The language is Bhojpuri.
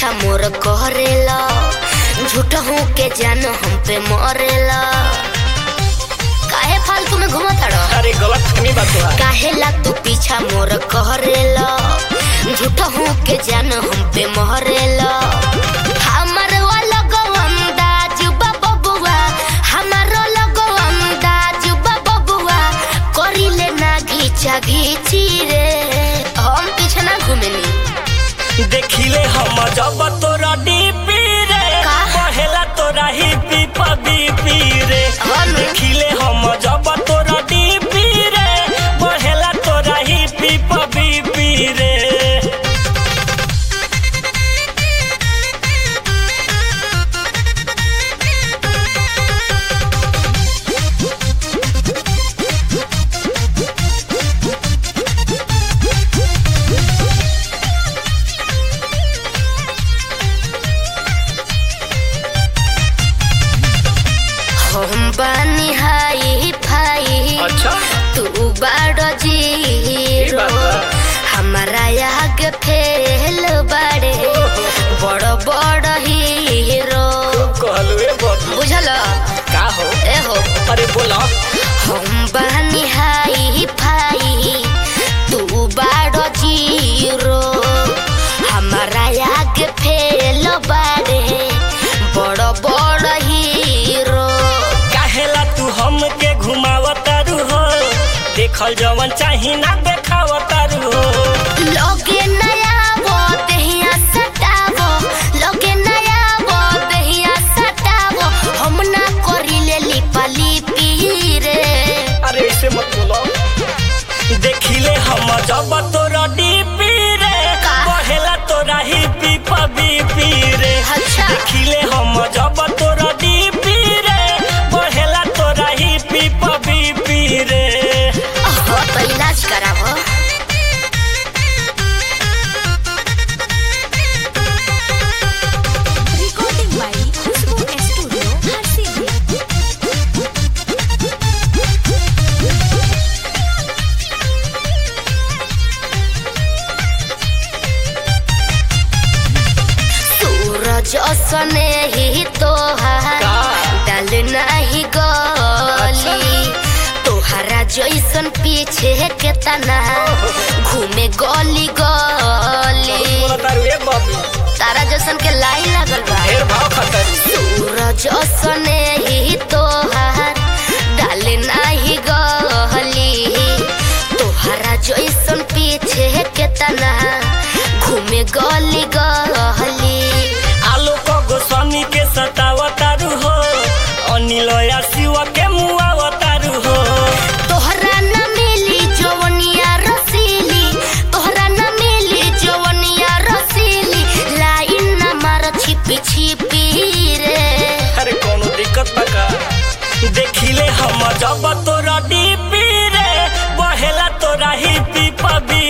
पीछा मोर करेला झूठ हूँ के जान हम पे मरेला काहे फालतू में घुमा ताड़ो अरे गलत फहमी बात बा काहे ला तू पीछा मोर करेला झूठ हूँ के जान हम पे मरेला हमर वाला गवंदाज बबुआ हमर लगो अंदाज बबुआ करिले ना घीचा घीची रे हम पीछे ना घूमेनी देखिले हम जब तोरा डीपी रे का? पहला तोरा ही पीपा बीपी रे हाँ नु। देखिले हम जब तोरा डीपी रे पहला तोरा ही पीपा बीपी रे हम बानी हाई फाई अच्छा तू बाड़ो जीरो बात बा। हमारा आगे फेल बाड़े बड़ बड़ हीरो कहलुए बबू बुझल का हो ए हो अरे बोला हम बानी हाई फाई तू बाड़ो जीरो हमारा आगे फेल बाड़े बड़ बड़ हीरो काहेला तू हमके घुमावतारू हो देखल जवन चाही ना देखावतारू हो लोगे नया वो दहिया सटावो लोगे नया वो दहिया सटावो हम ना करिले लिपा लिपी रे अरे ऐसे मत बोलो देखिले हम जब तोरा डीपी रे का? पहला तोरा ही पीपा बीपी रे अच्छा। देखिले हम जब तोरा डीपी रे पहला तोरा ही पीपा बीपी रे हो तो इलाज करावो Recording by Khushbu Studio, Harsidia. सूरज असने ही तोहार का? डाल नहीं गली तोहरा जैसन पीछे के तना घूमे गली गली बोलतारू ए बाबू तारा जैसन के लाइन लागल बा ढेर भाव खतरी सूरज असने ही तोहार डाल नाही गहली तोहरा जैसन पीछे के तना घूमे गली गहली आलोक गोस्वामी के सतावतारू हो अनिल या शिव के मुआवतारू हो तोहरा न मिली जवनिया रसीली तोहरा न मिली जवनिया रसीली लाइन न मार छिपी छिपी रे अरे कोनो दिक्कत बा का देखिले हम जब तोरा डीपी रे बहेला तोरा ही पीपा बी